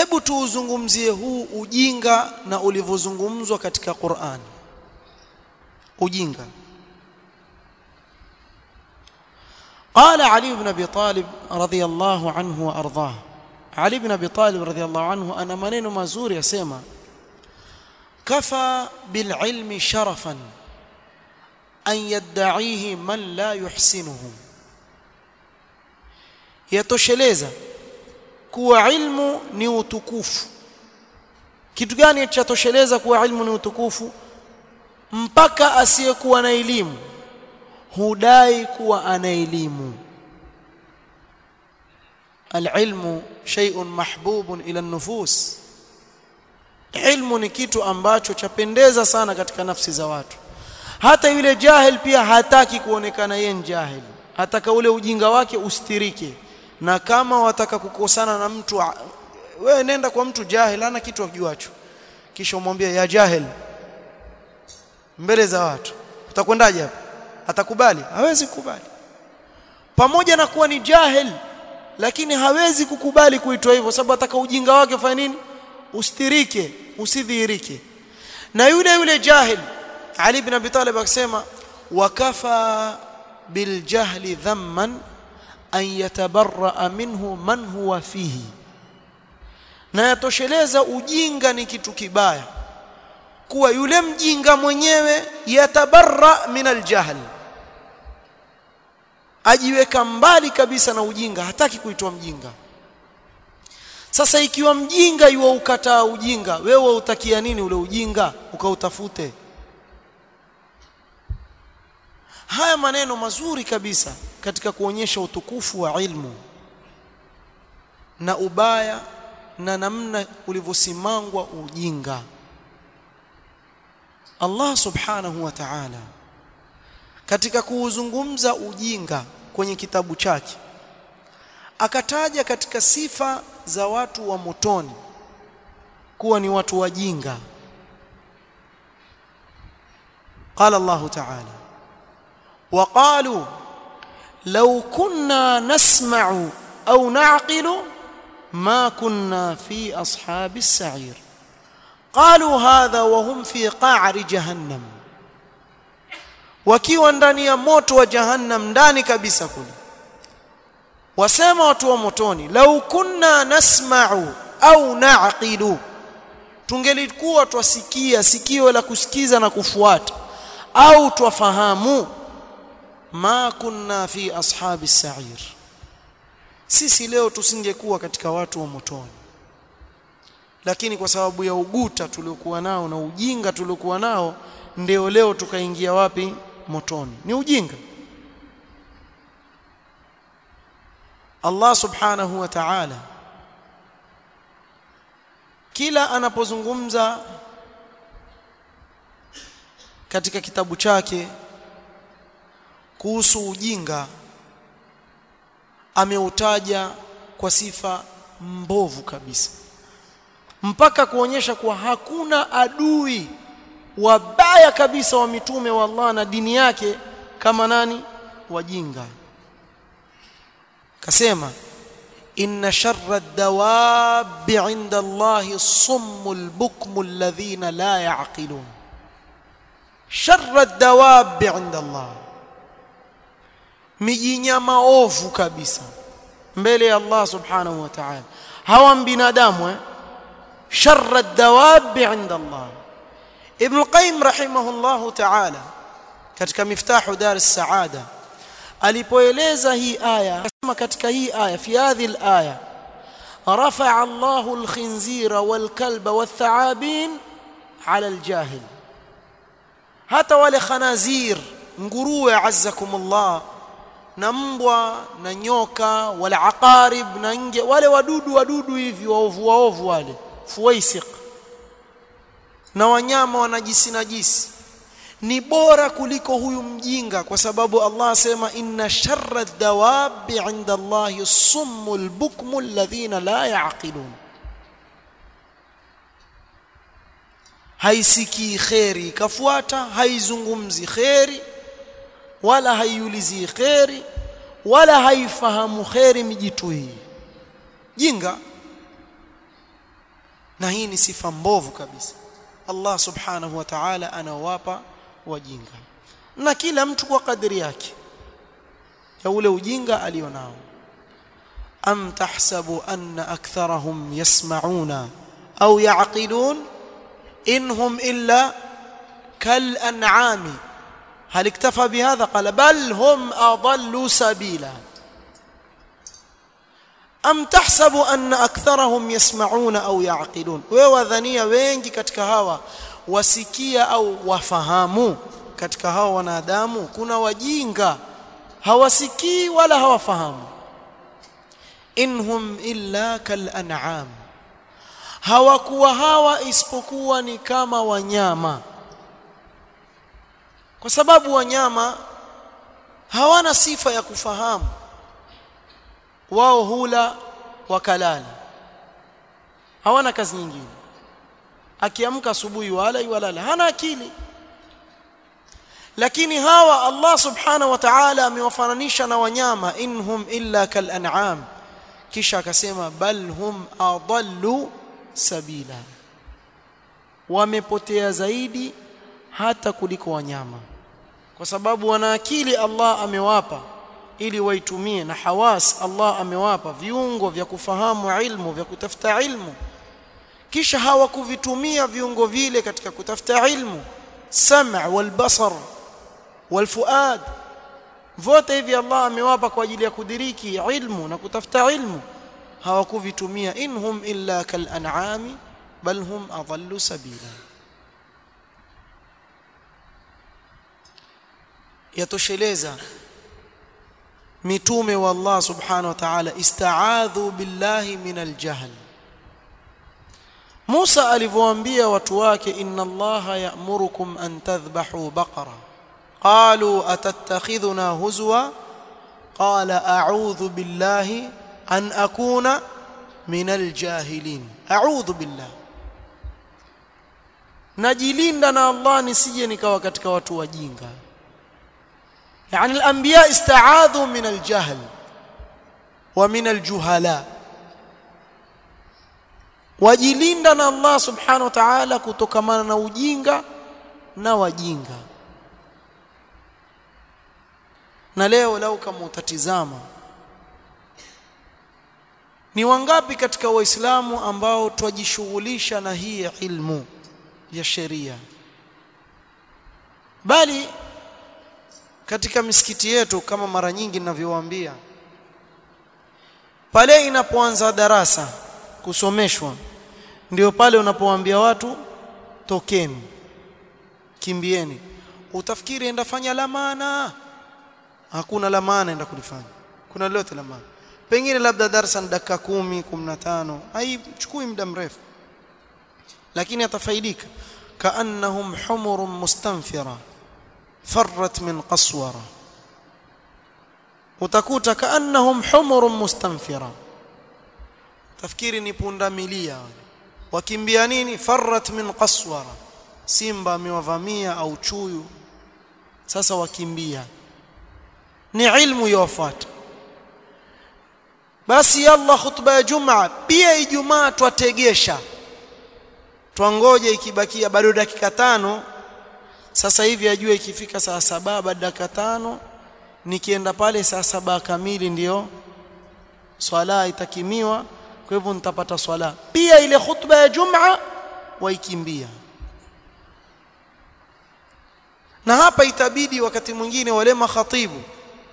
hebu tuuzungumzie huu ujinga na ulivyozungumzwa katika Qur'an ujinga قال علي بن ابي طالب رضي الله عنه وارضاه علي بن ابي طالب رضي الله عنه انا maneno mazuri yasema كفى بالعلم شرفا ان يدعيه من لا يحسنه yatosheleza kuwa ilmu ni utukufu kitu gani chatosheleza kuwa ilmu ni utukufu mpaka asiyekuwa na elimu hudai kuwa ana elimu alilmu shay'un mahbubun ila nufus ilmu ni kitu ambacho chapendeza sana katika nafsi za watu hata yule jahil pia hataki kuonekana yeye ni jahil hataka ule ujinga wake ustirike na kama wataka kukosana na mtu wewe nenda kwa mtu jahil ana kitu ajuacho kisha umwambie ya jahil mbele za watu utakwendaje hapo atakubali hawezi kukubali pamoja na kuwa ni jahil lakini hawezi kukubali kuitwa hivyo sababu ataka ujinga wake ufanye nini ustirike usidhihirike na yule yule jahil Ali ibn Abi Talib akisema wakafa biljahli dhamman an yatabarra minhu man huwa fihi na yatosheleza ujinga ni kitu kibaya kuwa yule mjinga mwenyewe yatabarra min aljahl ajiweka mbali kabisa na ujinga hataki kuitwa mjinga sasa ikiwa mjinga yuwa ukataa ujinga wewe utakia nini ule ujinga ukautafute haya maneno mazuri kabisa katika kuonyesha utukufu wa ilmu na ubaya na namna ulivyosimangwa ujinga Allah subhanahu wa ta'ala katika kuuzungumza ujinga kwenye kitabu chake akataja katika sifa za watu wa motoni kuwa ni watu wajinga قال الله تعالى وقالوا لو كنا نسمع أو نعقل ما كنا في أصحاب السعير قالوا هذا وهم في قعر جهنم wakiwa ndani ya moto wa jahannam ndani kabisa kule wasema watu wa motoni lau kunna nasma'u au na'qilu tungelikuwa twasikia sikio la kusikiza na kufuata au twafahamu ma kunna fi ashabi sa'ir sisi leo tusingekuwa katika watu wa motoni lakini kwa sababu ya uguta tuliokuwa nao na ujinga tuliokuwa nao ndio leo tukaingia wapi motoni ni ujinga Allah subhanahu wa ta'ala kila anapozungumza katika kitabu chake kuhusu ujinga ameutaja kwa sifa mbovu kabisa mpaka kuonyesha kuwa hakuna adui wabaya kabisa wa mitume wa Allah na dini yake kama nani wajinga kasema inna sharra ad-dawabi 'inda Allahi summul bukmu alladhina la ya'qilun sharra ad-dawabi 'inda Allah mijinyama ovu kabisa mbele ya Allah subhanahu wa ta'ala hawa binadamu eh sharra ad-dawabi 'inda Allah Ibn al-Qayyim rahimahullahu ta'ala katika miftahu dar as-saada alipoeleza hii aya akasema katika hii aya fi hadhi al-aya rafa'a Allahu al-khinzira wal-kalba wath-tha'abin 'ala al-jahil hata wale khanazir nguruwe azzakumullah na mbwa na nyoka wala aqarib na nge wale wadudu wadudu hivi waovu waovu wale fuwaisiq na wanyama wanajisi najisi ni bora kuliko huyu mjinga kwa sababu Allah asema inna sharra dawabi inda Allahi summul bukmu alladhina la yaqilun haisikii kheri ikafuata haizungumzi kheri wala haiulizi kheri wala haifahamu kheri mijitu hii jinga na hii ni sifa mbovu kabisa Allah subhanahu wa ta'ala anawapa wajinga na kila mtu kwa kadri yake ya ule ujinga alionao am tahsabu anna aktharahum yasma'una au ya'qilun inhum illa kal an'ami هل اكتفى بهذا قال بل هم أضلوا سبيلا أم تحسب أن أكثرهم يسمعون أو يعقلون ووذنيا wengi katika hawa wasikia au wafahamu katika hawa wanadamu kuna wajinga hawasikii wala hawafahamu inhum illa kal an'am hawakuwa hawa isipokuwa ni kama wanyama kwa sababu wanyama hawana sifa ya kufahamu wao hula wakalala hawana kazi nyingine akiamka asubuhi wala walala hana akili lakini hawa Allah subhanahu wa ta'ala amewafananisha na wanyama inhum illa kal an'am kisha akasema bal hum adallu sabila wamepotea zaidi hata kuliko wanyama kwa sababu wana akili Allah amewapa ili waitumie na hawas Allah amewapa viungo vya kufahamu ilmu vya kutafuta ilmu kisha hawakuvitumia viungo vile katika kutafuta ilmu sam' wal basar wal fuad vote hivi Allah amewapa kwa ajili ya kudiriki ilmu na kutafuta ilmu hawakuvitumia inhum illa kal an'ami bal hum adallu sabila yatosheleza mitume wa Allah subhanahu wa ta'ala istaadhu billahi min aljahl Musa alivyoambia watu wake inna Allah ya'murukum an tadhbahu baqara qalu atattakhidhuna huzwa qala a'udhu billahi an akuna min aljahilin a'udhu billahi najilinda na Allah nisije nikawa katika watu wajinga يعني الأنبياء استعاذوا من الجهل ومن الجهلاء wajilinda na Allah subhanahu wa ta'ala kutokamana na ujinga na wajinga na leo lau kama utatizama ni wangapi katika waislamu ambao twajishughulisha na hii ilmu ya sheria bali katika misikiti yetu kama mara nyingi ninavyowaambia pale inapoanza darasa kusomeshwa ndio pale unapowaambia watu tokeni kimbieni utafikiri enda fanya la maana hakuna la maana enda kulifanya kuna lolote la maana pengine labda darasa ni dakika kumi kumi na tano haichukui muda mrefu lakini atafaidika kaannahum humurun mustanfira فرت من قسورة utakuta kaannahum humurun mustanfira tafkiri ni punda milia wakimbia nini farrat min qaswara simba amewavamia au chuyu sasa wakimbia ni ilmu yawafuata basi yalla khutba ya jumaa pia ijumaa twategesha twangoje ikibakia bado dakika tano sasa hivi ajue ikifika saa saba baada dakika tano nikienda pale saa saba kamili ndiyo swala itakimiwa kwa hivyo nitapata swala pia ile khutba ya jumaa waikimbia na hapa itabidi wakati mwingine wale makhatibu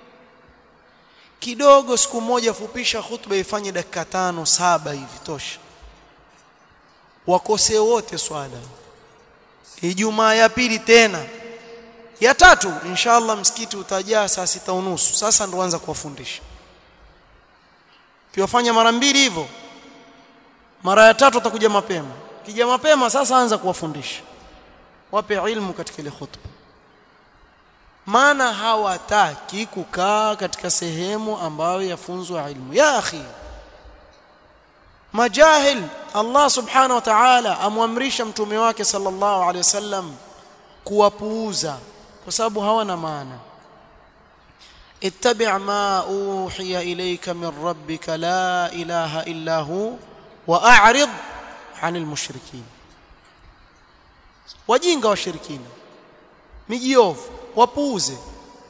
kidogo siku moja fupisha khutba ifanye dakika tano saba hivi tosha wakose wote swala Ijumaa ya pili tena ya tatu inshallah msikiti utajaa saa sita unusu sasa ndo anza kuwafundisha kiwafanya mara mbili hivyo mara ya tatu atakuja mapema kija mapema sasa anza kuwafundisha wape ilmu katika ile khutba maana hawataki kukaa katika sehemu ambayo yafunzwa ilmu ya akhi majahil Allah subhanahu wa ta'ala amwamrisha mtume wake sallallahu alaihi wasallam kuwapuuza kwa sababu hawana maana ittabi' ma uhiya ilayka min rabbika la ilaha illa hu wa a'rid anil mushrikin wajinga washirikina mijiovu wapuuze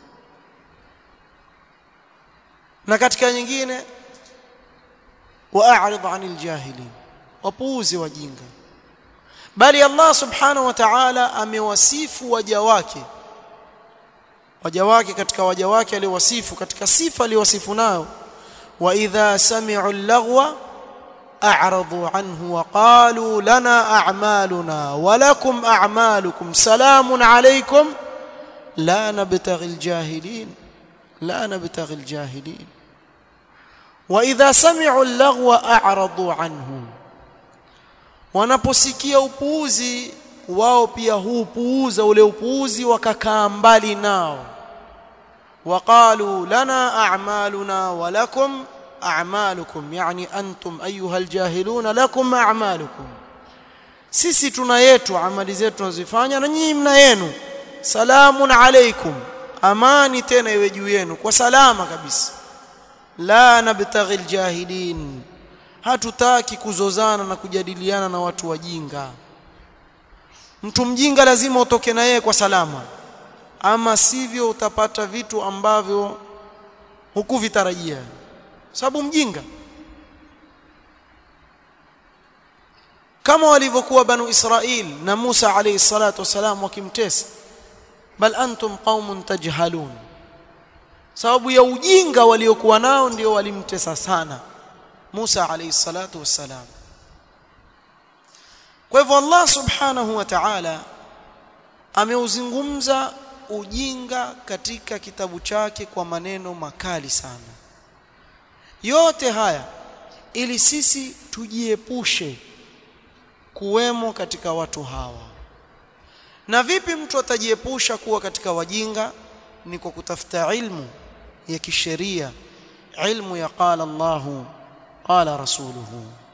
na katika nyingine waarid anil jahilin wapuuze wajinga bali Allah subhanahu wa ta'ala amewasifu waja wake waja wake katika waja wake aliwasifu katika sifa aliwasifu nayo wa idha sami'u al-laghwa a'radu anhu wa qalu lana a'maluna wa lakum a'malukum salamun alaykum la nabtaghi al-jahilin la nabtaghi al-jahilin wa idha sami'u al-laghwa a'radu anhu wanaposikia upuuzi wao pia huupuuza ule upuuzi wakakaa mbali nao waqalu lana a'maluna wa lakum a'malukum yani antum ayuha aljahiluna lakum a'malukum sisi tuna yetu amali zetu tunazifanya na nyinyi mna yenu salamun alaykum amani tena iwe juu yenu kwa salama kabisa la nabtaghi aljahilin hatutaki kuzozana na kujadiliana na watu wajinga mtu mjinga lazima utoke na yeye kwa salama ama sivyo utapata vitu ambavyo hukuvitarajia sababu mjinga kama walivyokuwa banu Israil na Musa alayhi salatu wasalam wakimtesa bal antum qaumun tajhalun sababu ya ujinga waliokuwa nao ndio walimtesa sana Musa alayhi salatu wassalam kwa hivyo Allah subhanahu wa ta'ala ameuzungumza ujinga katika kitabu chake kwa maneno makali sana yote haya ili sisi tujiepushe kuwemo katika watu hawa na vipi mtu atajiepusha kuwa katika wajinga ni kwa kutafuta ilmu ya kisheria ilmu ya qala Allahu qala rasuluhu